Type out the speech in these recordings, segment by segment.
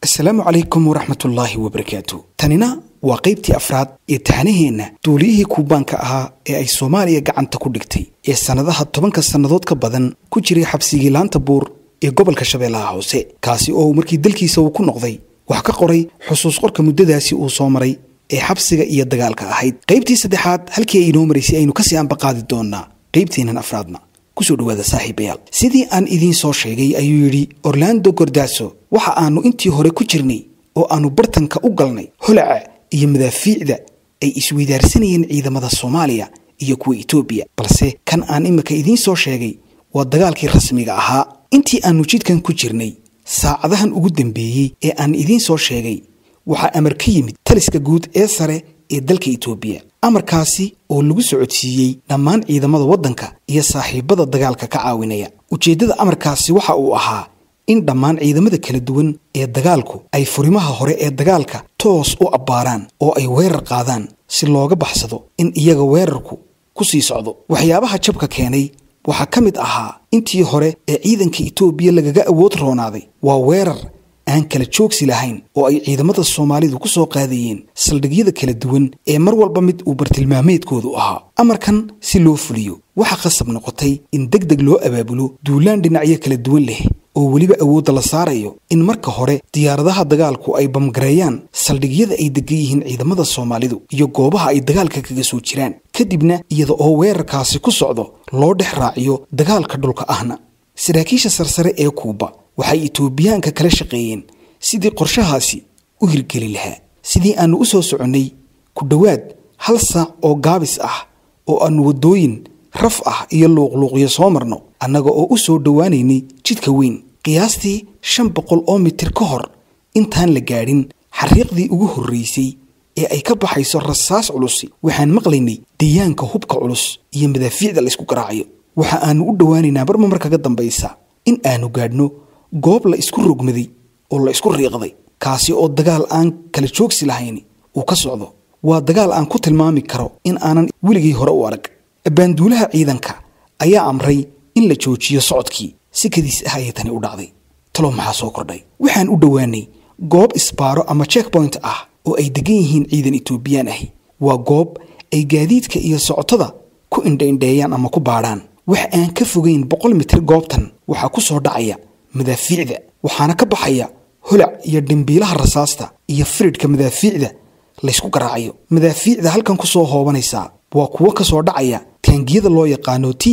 asalaamu calaykum waraxmatullaahi wabarakaatu tanina waa qaybtii afraad ee taxanaheenna duuliyihii kuubaanka ahaa ee ay soomaaliya gacanta ku dhigtay ee sannadaha tobanka sannadood ka badan ku jiray xabsigii laanta buur ee gobolka shabeellaha hoose kaasi oo markii dalkiisa uu ku noqday wax ka qoray xusuus qorka muddadaasi uu soo maray ee xabsiga iyo dagaalka ahayd qaybtii saddexaad halkii ay inoo maraysay aynu kasii ambaqaadi doonnaa qaybteennan afraadna kusoo dhawaada saaxiibayaal sidii aan idiin soo sheegay ayuu yidhi orlando gordaaso waxa aanu intii hore ku jirnay oo aanu bartanka u galnay holaca iyo madaafiicda ay isweydaarsanayeen ciidamada soomaaliya iyo kuwa etoobiya balse kan aan imika idiin soo sheegay waa dagaalkii rasmiga ahaa intii aanu jidkan ku jirnay saacadahan ugu dambeeyey ee aan idiin soo sheegay waxaa amar ka yimid taliska guud ee sare ee dalka etoobiya amarkaasi oo lagu socodsiiyey dhammaan ciidamada waddanka iyo saaxiibada dagaalka ka caawinaya ujeeddada amarkaasi waxa uu ahaa in dhammaan ciidamada kala duwan ee dagaalku ay furimaha hore ee dagaalka toos u abbaaraan oo ay weerar qaadaan si looga baxsado in iyaga weerarku ku sii socdo waxyaabaha jabka keenay waxaa ka mid ahaa intii hore ee ciidanka etoobiya lagaga awood roonaaday waa weerar aan kala joogsi lahayn oo ay ciidamada soomaalidu ku soo qaadayeen saldhigyada kala duwan ee mar walba mid uu bartilmaameedkoodu ahaa amarkan si loo fuliyo waxaa khasab noqotay in deg deg loo abaabulo duulaan dhinacyo kala duwan leh oo weliba awoodda la saarayo in marka hore diyaaradaha dagaalku ay bamgareeyaan saldhigyada ay degan yihiin ciidamada soomaalidu iyo goobaha ay dagaalka kaga soo jiraan kadibna iyada oo weerarkaasi ku socdo loo dhex raaciyo dagaalka dhulka ahna saraakiisha sarsare ee kuuba waxay etoobiyaanka kala shaqeeyeen sidii qorshahaasi u hirgeli lahaa sidii aannu u soo soconnay ku dhowaad hal saac oo gaabis ah oo aannu waddooyin raf ah iyo luuqluuqyo soo marno annaga oo u soo dhowaanaynay jidka weyn qiyaastii shan boqol oo mitir ka hor intaan la gaadhin xariiqdii ugu horraysay ee ay ka baxayso rasaas culusi waxaan maqlaynay dayaanka hubka culus iyo madaafiicda laysku garaacayo waxa aannu u dhowaanaynaa marma mar kaga dambaysa in aanu gaadhno goob la isku rogmaday oo la isku riiqday kaasi oo dagaal aan kala joogsi lahayn uu ka socdo waa dagaal aan ku tilmaami karo in aanan weligii hore u arag abbaanduulaha ciidanka ayaa amray in la joojiyo socodkii si kadiis ah ayay tani u dhacday talo maxaa soo kordhay waxaan u dhowaanay goob isbaaro ama checkpoint ah oo ay degan yihiin ciidan etoobiyaan ahi waa goob ay gaadiidka iyo socotada ku indhaindheeyaan ama ku baadhaan wax aan ka fogayn boqol mitir goobtan waxaa ku soo dhacaya madaafiicda waxaana ka baxaya holac iyo dhimbiilaha rasaasta iyo firidhka madaafiicda laysku garaacayo madaafiicda halkan ku soo hoobanaysaa waa kuwo ka soo dhacaya taangiyada loo yaqaano t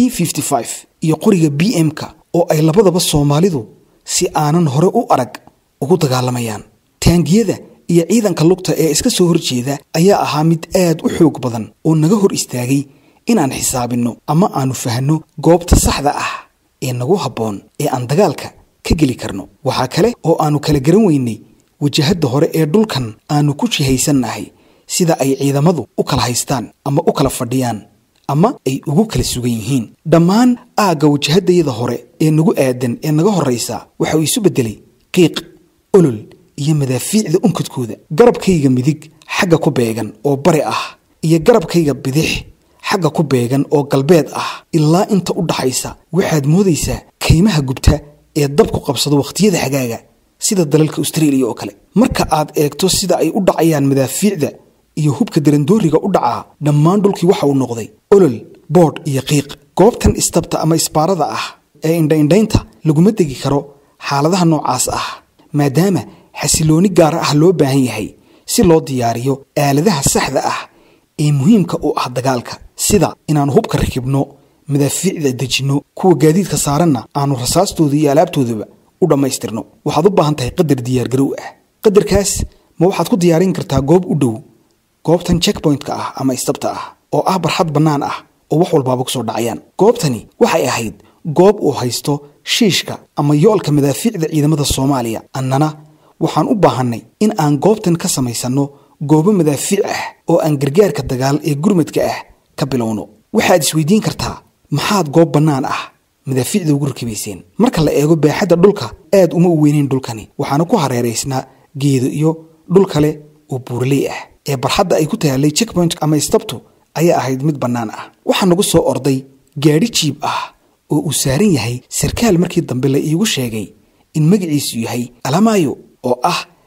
iyo qoriga b m-ka oo ay labadaba soomaalidu si aanan hore u arag ugu dagaalamayaan taangiyada iyo ciidanka lugta ee iska soo horjeeda ayaa ahaa mid aad u xoog badan oo naga hor istaagay inaan xisaabinno ama aanu fahanno goobta saxda ah ee nagu habboon ee aan dagaalka ka geli karno waxaa kale oo aannu kala garan weynay wajahadda hore ee dhulkan aannu ku jihaysannahay sida ay ciidamadu u kala haystaan ama u kala fadhiyaan ama ay ugu kala sugan yihiin dhammaan aagga wajahaddayada hore ee nagu aadan ee naga horraysa waxa uu isu beddelay qiiq olol iyo madaafiicda unkadkooda garabkayga midig xagga ku beegan oo bari ah iyo garabkayga bidix xagga ku beegan oo galbeed ah ilaa inta u dhaxaysa waxaad moodaysaa kaymaha gubta ee dabku qabsado wakhtiyada xagaaga sida dalalka austraeliya oo kale marka aad eegto sida ay u dhacayaan madaafiicda iyo hubka darandooriga u dhacaa dhammaan dhulkii waxa uu noqday olol boodh iyo qiiq goobtan istabta ama isbaarada ah ee indhaindhaynta laguma degi karo xaaladaha noocaas ah maadaama xasilooni gaar ah loo baahan yahay si loo diyaariyo aaladaha saxda ah ee muhiimka u ah dagaalka sida inaannu hubka rakibno madaafiicda dejinno kuwa gaadiidka saaranna aanu rasaastooda iyo alaabtoodaba u dhammaystirno waxaad u baahan tahay qadar diyaargarow ah qadarkaas ma waxaad ku diyaarin kartaa goob u dhow goobtan checkpointka ah ama istabta ah oo ah barxad bannaan ah oo wax walbaaba ku soo dhacayaan goobtani waxay ahayd goob uu haysto shiishka ama yoolka madaafiicda ciidamada soomaaliya annana waxaan u baahannay in aan goobtan ka samaysanno goobo madaafiic ah oo aan gargaarka dagaal ee gurmadka ah ka bilowno waxaad isweydiin kartaa maxaad goob bannaan ah madaafiicda ugu rakibayseen marka la eego baaxadda dhulka aad uma u weyneyn dhulkani waxaana ku hareeraysnaa geedo iyo dhul kale oo buuraley ah ee barxadda ay ku taallay checkpoint ama istabtu ayaa ahayd mid bannaan ah waxaa nagu soo orday gaadhi jiib ah oo uu saaran yahay sarkaal markii dambe la iigu sheegay in magaciisu yahay alamaayo oo ah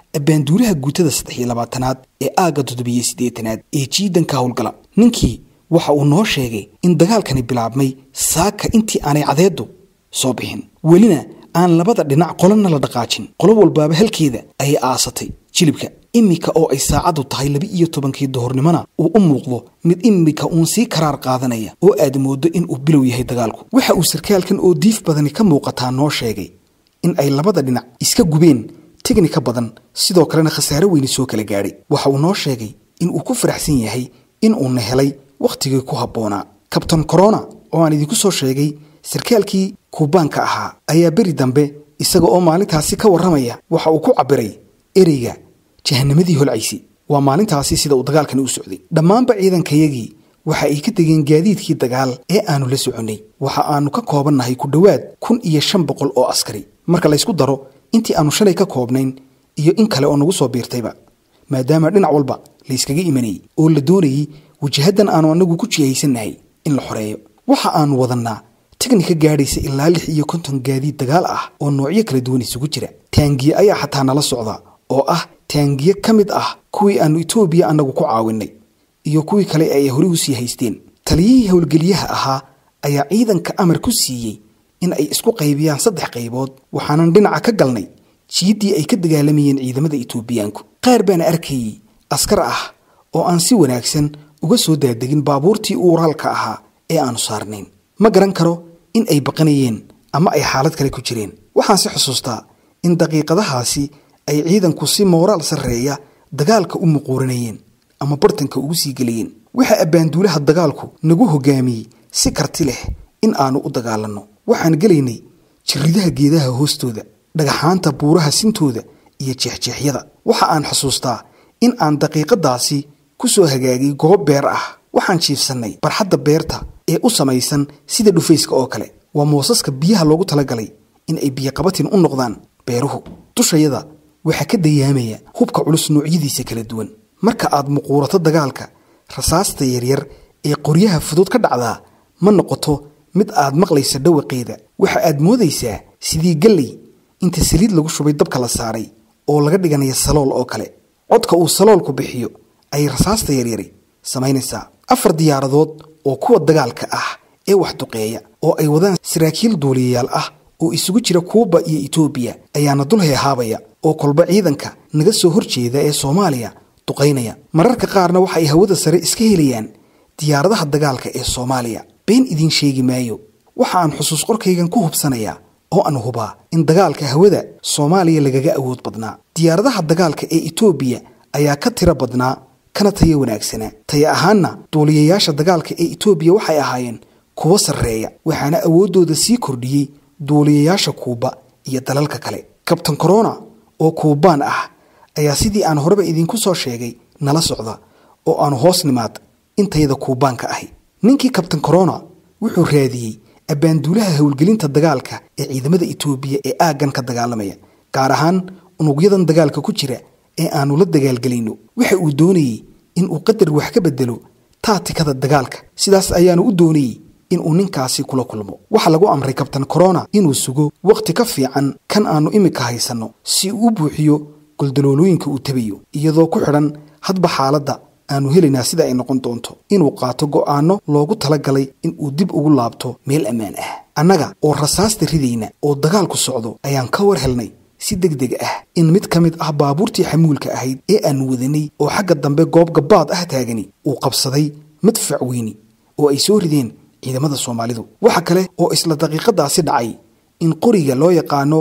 abbaanduulaha guutada saddex iyo labaatanaad ee aagga toddobiyo siddeetanaad ee jiidanka howlgala ninkii waxa uu noo sheegay in dagaalkani bilaabmay saaka intii aanay cadeeddu soo bixin welina aan labada dhinac qolana la dhaqaajin qolo walbaaba halkeeda ayay aasatay jilibka iminka oo ay saacaddu tahay laba iyo tobankii duhurnimona uu u muuqdo mid iminka uun sii karaar qaadanaya oo aad mooddo in uu bilow yahay dagaalku waxa uu sarkaalkan oo diif badani ka muuqataa noo sheegay in ay labada dhinac iska gubeen tignika badan sidoo kalena khasaare weyni soo kala gaadhay waxa uu noo sheegay in uu ku faraxsan yahay in uuna helay wakhtigii ku habboonaa kabtan corona oo aan idinku soo sheegay sarkaalkii kuubaanka ahaa ayaa beri dambe isaga oo maalintaasi ka warramaya waxa uu ku cabbiray ereyga jahanamadii holcaysi waa maalintaasi sida uu dagaalkani u socday dhammaanba ciidankayagii waxa ay ka degeen gaadiidkii dagaal ee aanu la soconnay waxa aanu ka koobannahay ku dhowaad kun iyo shan boqol oo askari marka laysku daro intii aanu shalay ka koobnayn iyo in kale oo nagu soo biirtayba maadaama dhinac walba layskaga imanayey oo la doonayey wajahaddan aanu annagu ku jihaysannahay in la xoreeyo waxa aanu wadannaa tignika gaadhaysa ilaa lix iyo konton gaadiid dagaal ah oo noocyo kala duwan isugu jira taangiye ayaa xataa nala socda oo ah taangiye ka mid ah kuwii aanu etoobiya annagu ku caawinnay iyo kuwii kale ay hore u sii haysteen taliyihii howlgeliyaha ahaa ayaa ciidanka amar ku siiyey in ay isku qaybiyaan saddex qaybood waxaanan dhinaca ka galnay jiiddii ay ka dagaalamayeen ciidamada etoobiyaanku qaar baana arkayey askar ah oo aan si wanaagsan uga soo daadegin baabuurtii uuraalka ahaa ee aanu saarnayn ma garan karo in ay baqanayeen ama ay xaalad kale ku jireen waxaan si xusuustaa in daqiiqadahaasi ay ciidanku si mooraal sarreeya dagaalka u muquuranayeen ama bartanka ugu sii gelayeen waxaa abbaanduulaha dagaalku nagu hoggaamiyey si karti leh in aanu u dagaalanno waxaan gelaynay jirridaha geedaha hoostooda dhagaxaanta buuraha sintooda iyo jeexjeexyada waxa aan xusuustaa in aan daqiiqadaasi ku soo hagaagay goob beer ah waxaan jiifsannay barxadda beerta ee u samaysan sida dhufayska oo kale waa moosaska biyaha loogu talagalay in ay biyoqabatin u noqdaan beeruhu dushayada waxaa ka dayaamaya hubka culus noocyadiisa kala duwan marka aad muquurato dagaalka rasaasta yaryar ee qoryaha fudud ka dhacdaa ma noqoto mid aad maqlaysa dhawaqeeda waxa aad moodaysaa sidii galley inta saliid lagu shubay dabka la saaray oo laga dhiganaya salool oo kale codka uu saloolku bixiyo ayay rasaasta yaryari samaynaysaa afar diyaaradood oo kuwa dagaalka ah ee wax duqeeya oo ay wadaan saraakiil duuliyayaal ah oo isugu jira kuuba iyo etoobiya ayaana dul heehaabaya oo kolba ciidanka naga soo horjeeda ee soomaaliya duqaynaya mararka qaarna waxa ay hawada sare iska helayaan diyaaradaha dagaalka ee soomaaliya been idiin sheegi maayo waxa aan xusuus qorkaygan ku hubsanayaa oo aan hubaa in dagaalka hawada soomaaliya lagaga awood badnaa diyaaradaha dagaalka ee etoobiya ayaa ka tiro badnaa kana tayo wanaagsanaa taya ahaanna duuliyayaasha dagaalka ee etoobiya waxay ahaayeen kuwo sarreeya waxaana awooddooda sii kordhiyey duuliyayaasha kuuba iyo dalalka kale kabtan corona oo kuubaan ah ayaa sidii aan horeba idinku soo sheegay nala socda oo aanu hoos nimaad intayada kuubaanka ahi ninkii kabtan corona wuxuu raadiyey abbaanduulaha howlgelinta dagaalka ee ciidamada etoobiya ee aaggan ka dagaalamaya gaar ahaan unugyadan dagaalka ku jira ee aanu la dagaalgelayno waxa uu doonayey inuu qadar wax ka bedelo taatikada dagaalka sidaas ayaanu u doonayey inuu ninkaasi kula kulmo waxaa lagu amray kabtan corona inuu sugo wakhti ka fiican kan aanu imika haysanno si uu u buuxiyo goldaloolooyinka uu tabayo iyadoo ku xidhan hadba xaaladda aanu helaynaa sida ay noqon doonto inuu qaato go'aanno loogu talagalay inuu dib ugu laabto meel ammaan ah annaga oo rasaasta ridayna oo dagaalku socdo ayaan ka war helnay si deg deg ah in mid ka mid ah baabuurtii xamuulka ahayd ee aanu wadanay oo xagga dambe goob gabbaad ah taagani uu qabsaday madfac weyni oo ay soo rideen ciidamada soomaalidu waxa kale oo isla daqiiqadaasi dhacay in qoriga loo yaqaano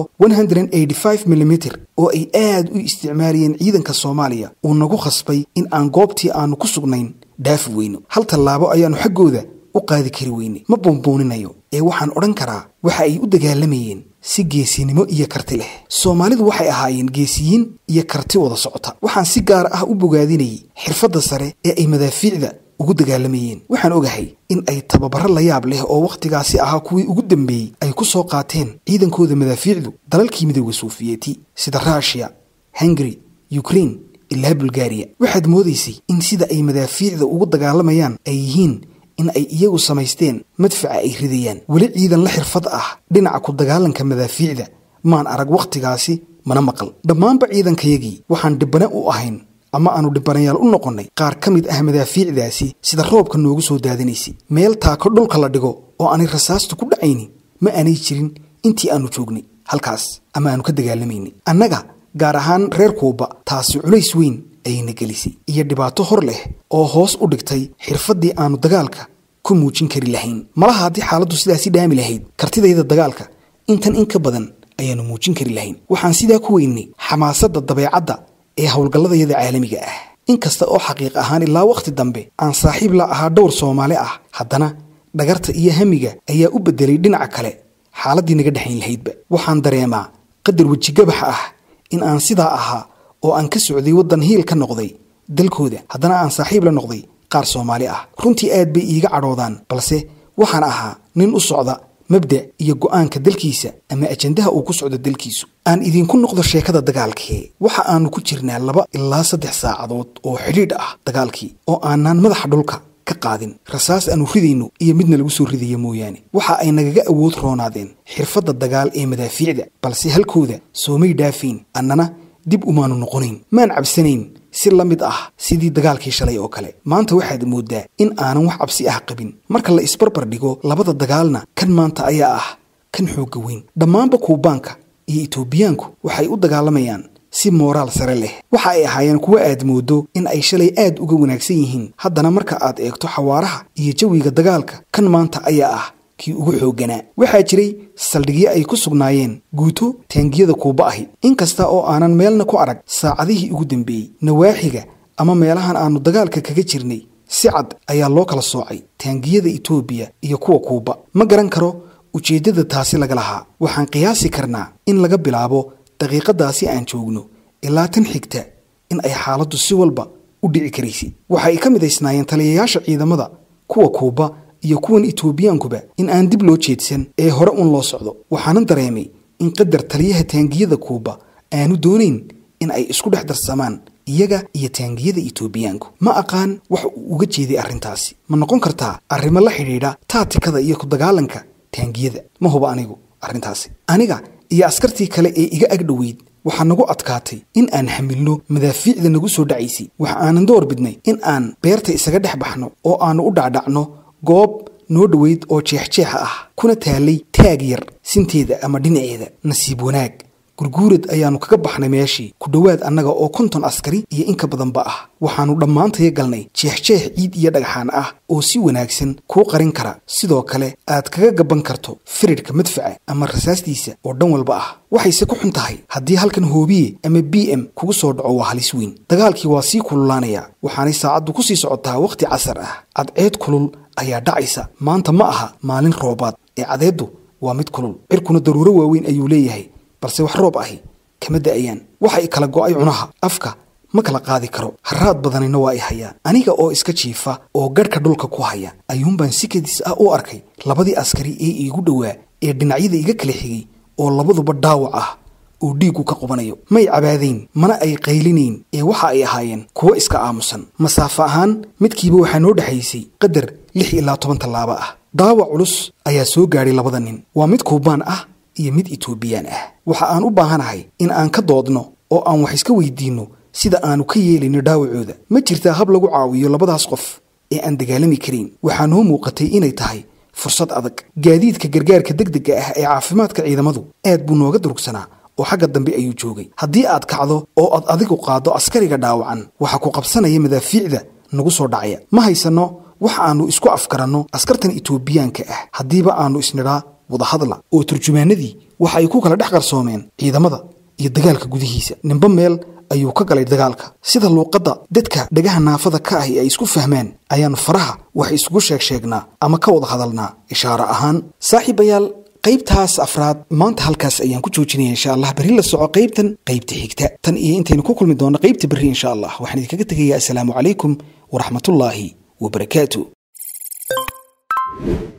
milimitr oo ay aad u isticmaalayeen ciidanka soomaaliya uu nagu khasbay in aan goobtii aanu ku sugnayn dhaafi weyno hal tallaabo ayaannu xaggooda u qaadi kari weyne ma buunbuuninayo ee waxaan odhan karaa waxa ay u dagaalamayeen si geesinimo iyo karti leh soomaalidu waxay ahaayeen geesiyiin iyo karti wada socota waxaan si gaar ah u bogaadinayay xirfadda sare ee ay madaafiicda ugu dagaalamayeen waxaan ogahay in ay tababaro la yaab leh oo wakhtigaasi ahaa kuwii ugu dambeeyey ay ku soo qaateen ciidankooda madaafiicdu dalalkii midooda suufiyeeti sida ruushiya hungari ukrein ilaa bulgariya waxaad moodaysay in sida ay madaafiicda ugu dagaalamayaan ay yihiin in ay iyagu samaysteen madfaca ay ridayaan weli ciidan la xirfad ah dhinaca ku dagaalanka madaafiicda maan arag wakhtigaasi mana maqal dhammaanba ciidankayagii waxaan dhibbane u ahayn ama aanu dhibbanayaal u noqonnay qaar ka mid ah madaafiicdaasi sida roobka noogu soo daadinaysay meel taako dhulka la dhigo oo aanay rasaastu ku dhacaynin ma aanay jirin intii aanu joognay halkaas ama aanu ka dagaalamaynay annaga gaar ahaan reer kuuba taasi culays weyn ayayna gelisay iyo dhibaato hor leh oo hoos u dhigtay xirfaddii aanu dagaalka ku muujin kari lahayn malaha haddii xaaladdu sidaasi dhaami lahayd kartidayda dagaalka intan in ka badan ayaanu muujin kari lahayn waxaan sidaa ku weynay xamaasadda dabeecadda ee howlgalladayada caalamiga ah inkasta oo xaqiiq ahaan ilaa wakhti dambe aan saaxiib la ahaa dhowr soomaali ah haddana dhagarta iyo hamiga ayaa u beddelay dhinaca kale xaaladdii naga dhexayn lahaydba waxaan dareemaa qadar wejigabaxa ah in aan sidaa ahaa oo aan ka socday waddan hiil ka noqday dalkooda haddana aan saaxiib la noqday qaar soomaali ah runtii aad bay iiga cadhoodaan balse waxaan ahaa nin u socda mabda iyo go'aanka dalkiisa ama ajandaha uu ku socdo dalkiisu aan idinku noqdo sheekada dagaalkee waxa aanu ku jirnaa laba ilaa saddex saacadood oo xidhiidh ah dagaalkii oo aanaan madaxa dhulka ka qaadin rasaas aanu ridayno iyo midna lagu soo ridaya mooyaane waxa ay nagaga awood roonaadeen xirfadda dagaal ee madaafiicda balse halkooda soomay dhaafayn annana dib umaanu noqonayn maan cabsanayn si la mid ah sidii dagaalkii shalay oo kale maanta waxaad mooddaa in aanan wax cabsi ah qabin marka la isbarbar dhigo labada dagaalna kan maanta ayaa ah kan xoogga weyn dhammaanba kuubaanka iyo etoobiyaanku waxay u dagaalamayaan si mooraal sare leh waxa ay ahaayeen kuwo aad moodo in ay shalay aad uga wanaagsan yihiin haddana marka aad eegto xawaaraha iyo jawiga dagaalka kan maanta ayaa ah kii ugu xoogganaa waxaa jiray saldhigyo ay ku sugnaayeen guuto taangiyada kuuba ahi inkasta oo aanan meelna ku arag saacadihii ugu dambeeyey nawaaxiga ama meelahan aanu dagaalka kaga jirnay si cad ayaa loo kala soocay taangiyada etoobiya iyo kuwa kuuba ma garan karo ujeeddada taasi laga lahaa waxaan qiyaasi karnaa in laga bilaabo daqiiqadaasi aan joogno ilaa tan xigta in ay xaaladdu si walba u dhici karaysay waxa ay ka midaysnaayeen taliyayaasha ciidamada kuwa kuuba iyo kuwan etoobiyaankuba in aan dib loo jeedsan ee hore un loo socdo waxaanan dareemay in qadar taliyaha taangiyada kuuba aanu doonayn in ay isku dhex darsamaan iyaga iyo taangiyada etoobiyaanku ma aqaan wax uu uga jeeday arrintaasi ma noqon kartaa arrimo la xidhiidha taatikada iyo ku dagaalanka taangiyada ma huba anigu arrintaasi aniga iyo askartii kale ee iga agdhoweyd waxaa nagu adkaatay in aan xamilno madaafiicda nagu soo dhacaysay waxa aanan door bidnay in aan beerta isaga dhex baxno oo aannu u dhacdhacno goob noo dhoweyd oo jeexjeexa ah kuna taalay taag yar sinteeda ama dhinaceeda nasiib wanaag gurguurad ayaannu kaga baxnay meeshii ku dhowaad annaga oo konton askari iyo in ka badanba ah waxaannu dhammaantaya galnay jeexjeex ciid iyo dhagxaan ah oo si wanaagsan kuu qarin kara sidoo kale aad kaga gaban karto firidhka madfaca ama rasaastiisa oo dhan walba ah waxayse ku xun tahay haddii halkan hoobiye ama b m kugu soo dhaco waa halis weyn dagaalkii waa sii kululaanayaa waxaanay saacaddu ku sii socotaa wakhti casar ah cadceed kulul ayaa dhacaysa maanta ma aha maalin roobaad ee cadeeddu waa mid kulul cirkuna daruuro waaweyn ayuu leeyahay balse wax roob ahi kama da'ayaan waxay kala go'ay cunaha afka ma kala qaadi karo haraad badanina waa i hayaan aniga oo iska jiifa oo garhka dhulka ku haya ayuunbaan si kadis ah u arkay labadii askari ee iigu dhowaa ee dhinacyada iga kala xigay oo labaduba dhaawac ah oo dhiiggu ka qubanayo may cabaadayn mana ay qaylinayn ee waxa ay ahaayeen kuwo iska aamusan masaafo ahaan midkiiba waxaa noo dhexaysay qadar lix ilaa toban tallaabo ah daawac culus ayaa soo gaadhay labada nin waa mid kuubaan ah iyo mid etoobiyaan ah waxa aan u baahanahay in aan ka doodno oo aan wax iska weydiinno sida aanu ka yeelayno dhaawacooda ma jirtaa hab lagu caawiyo labadaas qof ee aan dagaalami karayn waxaa noo muuqatay inay tahay fursad adag gaadiidka gargaarka degdega ah ee caafimaadka ciidamadu aad buu nooga durugsanaa oo xagga dambe ayuu joogay haddii aad kacdo oo aad adigu qaaddo askariga dhaawacan waxaa ku qabsanaya madaafiicda nagu soo dhacaya ma haysanno waxa aannu isku afgaranno askartan etoobiyaanka ah haddiiba aannu isnidhaa wadahadla oo turjumaanadii waxa ay ku kala dhex qarsoomeen ciidamada iyo dagaalka gudihiisa ninba meel ayuu ka galay dagaalka sida luuqadda dadka dhagaha naafada ka ahi ay isku fahmaan ayaannu faraha wax isugu sheeg sheegnaa ama ka wada hadalnaa ishaaro ahaan saaxiibayaal qaybtaas afraad maanta halkaas ayaan ku joojinaya insha allah berri la soco qaybtan qaybta xigta tan iyo intaynu ku kulmi doonno qaybta berri insha allah waxaan idinkaga tegayaa assalaamu calaykum waraxmatullaahi wabarakaatu